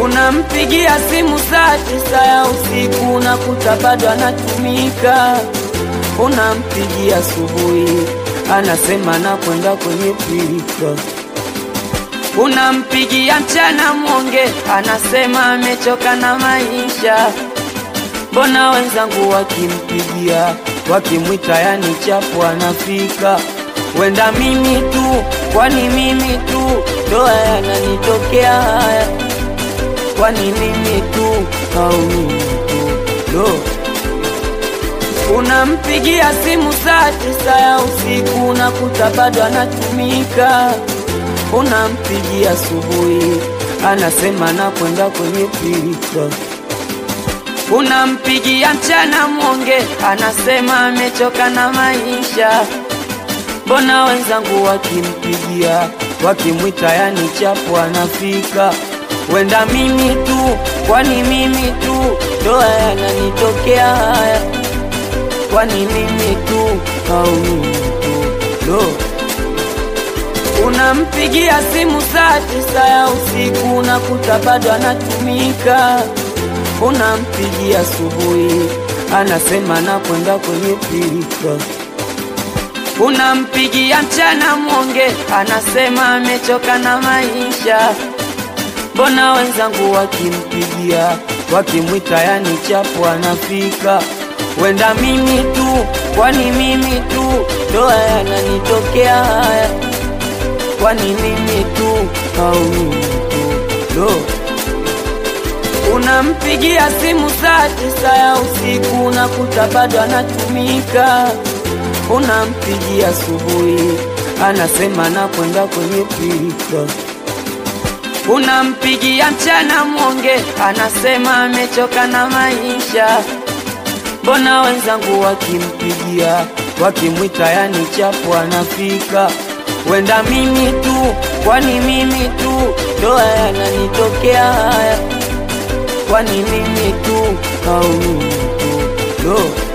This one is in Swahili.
unampigia simu saa tisa ya usiku unakuta bado anatumika, unampigia asubuhi anasema nakwenda kwenye pilika, unampigia mchana mwonge anasema amechoka na maisha. Mbona wenzangu wakimpigia wakimwita, yani chapu anafika. Wenda mimi tu, kwani mimi tu ndo yananitokea haya? Kwani mimi tu au mimi tu ndo unampigia simu saa tisa ya usiku unakuta bado anatumika, unampigia asubuhi anasema nakwenda kwenye pilika, unampigia mchana mwonge anasema amechoka na maisha. Mbona wenzangu wakimpigia wakimwita, yani chapu anafika. Wenda mimi tu, kwani mimi tu ndo yananitokea haya? Kwani mimi tu au mimi tu ndo unampigia simu saa tisa ya usiku unakuta bado anatumika, unampigia asubuhi anasema nakwenda kwenye pilika, unampigia mchana mwonge anasema amechoka na maisha. Mbona wenzangu wakimpigia wakimwita, yani chapu anafika. Wenda mimi tu, kwani mimi tu ndo yananitokea haya? Kwani mimi tu au mimi tu ndo unampigia simu saa tisa ya usiku unakuta bado anatumika, unampigia asubuhi anasema nakwenda kwenye pilika, unampigia mchana mwonge anasema amechoka na maisha. Mbona wenzangu wakimpigia wakimwita, yani chapu anafika. Wenda mimi tu, kwani mimi tu ndo yananitokea haya? Kwani mimi tu au mimi tu ndo